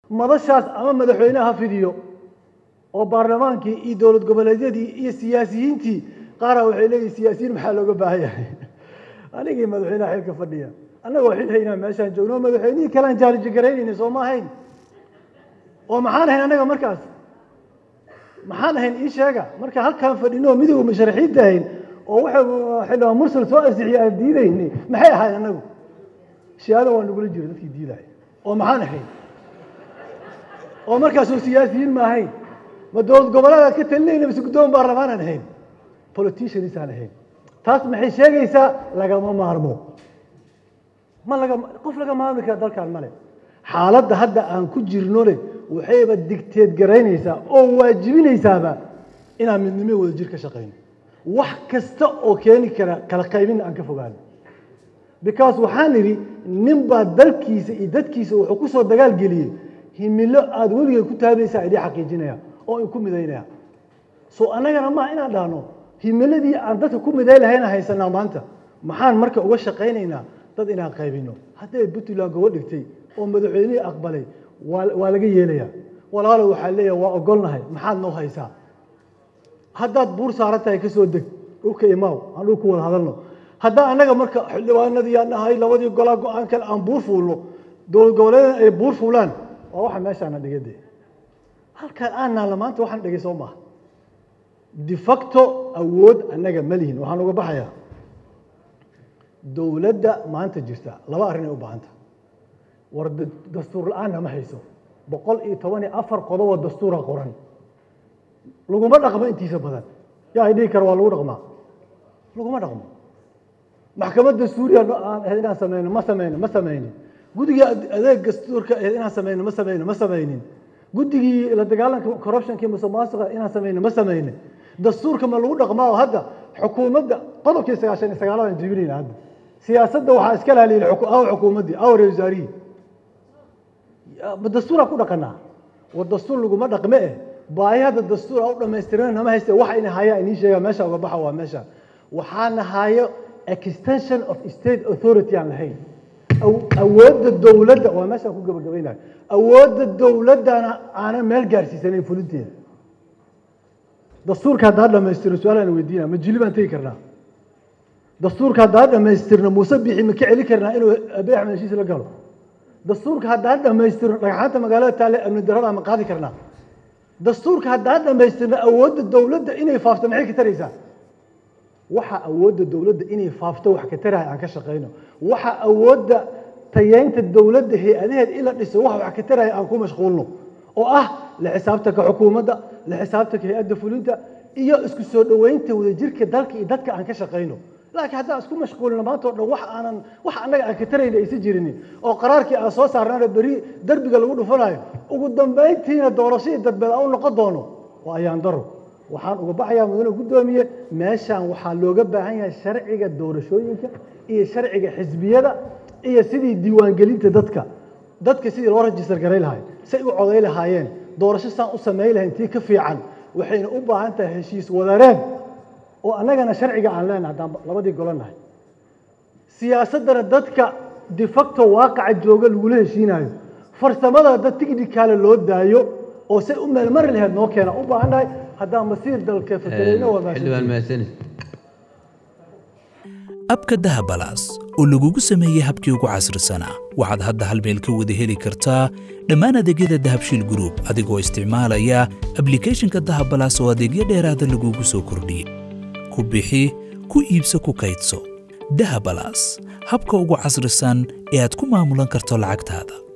madashaas ama madaxweyneha ha fidiyo oo baarlamaankii iyo dowlad goboleedyadii iyo siyaasiyiintii qaara waxay leeyihin siyaasiyiin maxaa looga baahan yahay anigii madaxweynaha xilka fadhiya annagoo xil haynaa meeshaan joogno madaxweynihii kalean jaaliji garaynayna soo ma ahayn oo maxaan ahayn annaga markaas maxaan ahayn ii sheega marka halkaan fadhino oo midowga musharaxiinta ahayn oo waxa xildhibaan mursal soo ansixiyay aan diidayni maxay ahayn annagu shiaada waa nagula jira dadkii diidaya oo maxaan ahayn oo markaasoo siyaasiyiin ma ahayn ma dowlad goboleedaan ka talinayna mise guddoon baarlamaanaan ahayn politicianisaan ahayn taas maxay sheegaysaa lagama maarmo ma laga qof laga maarmi kara dalkan male xaaladda hadda aan ku jirnone waxayba digteed garaynaysaa oo waajibinaysaaba inaan midnimo wada jir ka shaqayno wax kasta oo keeni kara kala qaybin aan ka fogaano because waxaan idhi nin baa dalkiisa iyo dadkiisa wuxuu ku soo dagaal geliyey himilo aada weligeed ku taabaysaa idii xaqiijinaya oo in ku midaynaya so annagana maaha inaan dhahno himiladii aan dadka ku miday lahayna haysanaa maanta maxaan marka uga shaqaynaynaa dad inaan qaybino hadday puntland gobo dhigtay oo madaxweynihii aqbalay waa waa laga yeelayaa walaalo waxaa leeyahay waa ogolnahay maxaad noo haysaa haddaad buur saaran tahay kasoo deg dhulka imaaw aan dhulku wada hadalno haddaa annaga marka xildhibaanadii aan nahay labadii golaa go-aan kale aan buur fuulno dowlad goboleedan ay buur fuulaan waa waxa meeshaana dhigade halkaan aan naalla maanta waxaan dhigay soo maaha de facto awood annaga ma lihin waxaan uga baxayaa dowladda maanta jirta laba arrin ay u baahanta war dastuur la-aanna ma hayso boqol iyo toban iyo afar qodobo dastuura qoran laguma dhaqmo intiisa badan yaa dhihi kara waa lagu dhaqmaa laguma dhaqmo maxkamadda suuriya aan ahayd inaan sameyno ma sameyno ma sameynin guddiga adeeg dastuurka ahayd inaan sameyno ma sameyno ma sameynin guddigii la dagaalanka corruptionkii musuqmaasuqa inaan sameyno ma sameynin dastuurka ma lagu dhaqmaa oo hadda xukuumadda qodobkii sagaashan iyo sagaaladan jibinayna hadda siyaasadda waxaa iska lahaliyay aw xukuumaddii aw ra wasaarihii ma dastuuraa ku dhaqanaa war dastuur laguma dhaqme eh baahi hadda dastuur u dhamaystiran nama hayste waxa ina hayaa inii sheega meesha uga baxa waa meesha waxaana hayo extension of state authority aan lahayn awoodda dowladda waa meeshaan ku gabagabaynayo awoodda dowladdana aanan meel gaarsiisanayn fulinteeda dastuurka haddaa dhamaystiro su-aalaan weydiina ma jili baan tegi karnaa dastuurka haddaa dhamaystirno muuse bixi ma ka celi karnaa inuu abe axmed heshiis la galo dastuurka haddaa dhamaystirno dhagxaanta magaalada taale amni darada ma qaadi karnaa dastuurka haddaa dhamaystirno awoodda dowladda inay faafto maxay ka taraysaa waxa awoodda dowladda inay faafto wax ka taraya aan ka shaqayno waxa awoodda tayeynta dowladda hay-adaheed in la dhiso wax wax ka taraya aan ku mashquulno oo ah la xisaabtanka xukuumadda la xisaabtanka hay-adda fulinta iyo isku soo dhoweynta wadajirka dalka iyo dadka aan ka shaqayno laakiin haddaan isku mashquulino maanta o dhan wax aanan wax annaga aan ka tarayna aysan jirinin oo qaraarkii aan soo saarnaana beri derbiga lagu dhufanayo ugu dambayntiina doorashadii dadbeed aan u noqon doono waa ayaan daro waxaan uga baxayaa mudane guddoomiye meeshaan waxaa looga baahan yahay sharciga doorashooyinka iyo sharciga xisbiyada iyo sidii diiwaangelinta dadka dadka sidii loo rajistar garay lahay say u coday lahaayeen doorasho saan u samayn lahayn tii ka fiican waxayna u baahan tahay heshiis wadareen oo annagana sharciga aan leenahay haddaan labadii golo nahay siyaasaddana dadka de facto waaqaca jooga lagula heshiinayo farsamada dad tighnikaale loo daayo oo say u meelmari lahayd noo keena u baahan nahay haddaan masiir dalka fakarayno waa xildhibaan mahadsanid abka dahabalaas oo lagugu sameeyey habkii ugu casrisanaa waxaad hadda hal meel ka wada heli kartaa dhammaan adeegyada dahabshiil group adigoo isticmaalaya ablicathonka dahabalaas oo adeegyo dheeraada lagugu soo kordhiyey ku bixi ku iibso ku kaydso dahabalaas habka ugu casrisan ee aad ku maamulan karto lacagtaada